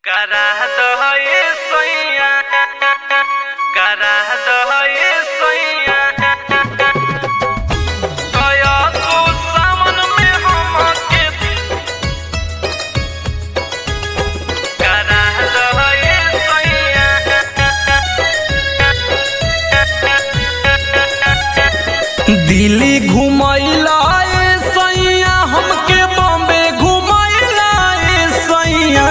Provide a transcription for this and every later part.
करा दो ये सैया करा दो ये सैया कया तो सावन में हमके करा दो ये सैया दिल्ली घुमैला ए सैया हमके बॉम्बे घुमैला ए सैया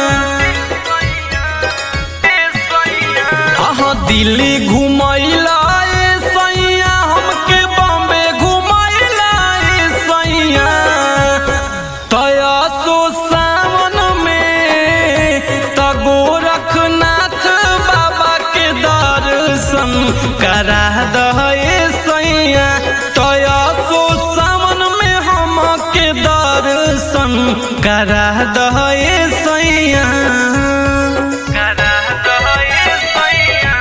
हाँ दिल्ली घुमैला ए सैया हमके बॉम्बे घुमैला ए सैया तया सो सावन में त गोरखनाथ बाबा के दर्शन करा दहे सैया तया सो सावन में हमके दर्शन करा दहे सैया करा दो ये सैया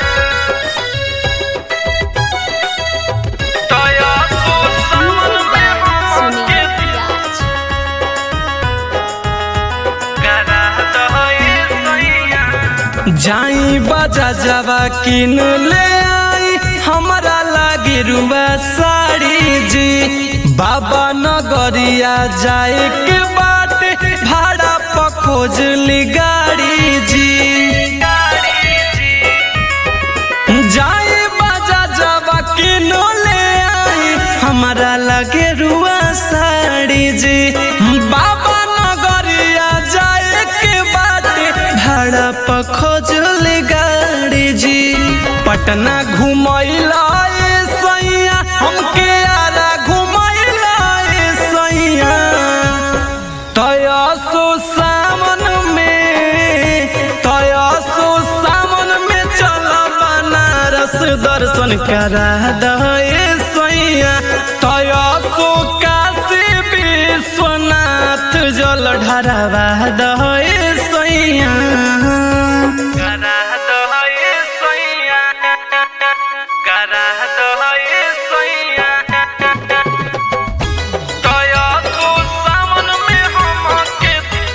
तया तो सावन में हमके करा दो ये सैया जाई बाजा जावा किन ले आई हमारा लागे रुआ साड़ी जी बाबा नगरिया जाए के बाटे भाड़ा पखोज ली गाड़ी जी जाई बाजा जावा किन ले आई हमारा लागे रुआ साड़ी जी बाबा नगरिया जाए के बाटे भाड़ा पखोज ली गाड़ी जी पटना घुमैला ए सैया हमके आरा घुमैला ए सैया तया सो सावन में तया सो सावन में चल बनारस दर्शन करा दे सैया तया सो काशी विश्वनाथ जल ढरवा दे सैया करा दो ये सैया करा दो ये सैया तया तो सावन में हमके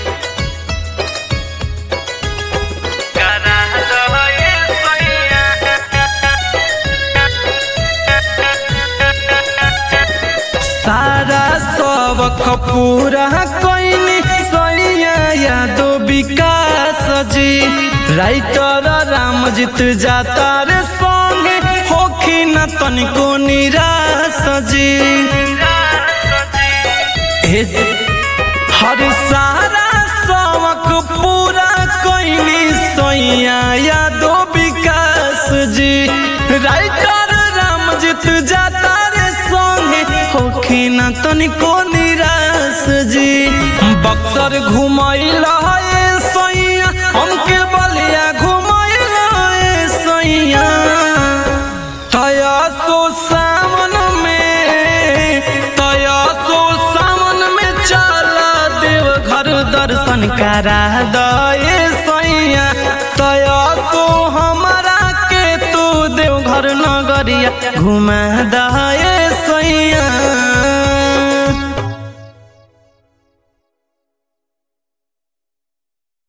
करा दो ये सैया सारा सबक पूरा कैनी सैया यादो विकास जी राइटर रामजीत जाता रे संगे होखी न तनिको निराश जी हे हर सारा सबक पूरा कैनी सैया यादो विकास जी राइटर रामजीत जाता रे संगे होखी न तनिको निराश जी बक्सर घुमैला ए सैया हमके बलिया घुमैला ए सैया तया सो सावन में तया सो सावन में चला देव घर दर्शन करा दे सैया तया सो हमारा के तू देव घर नगरिया घुमा दे सैया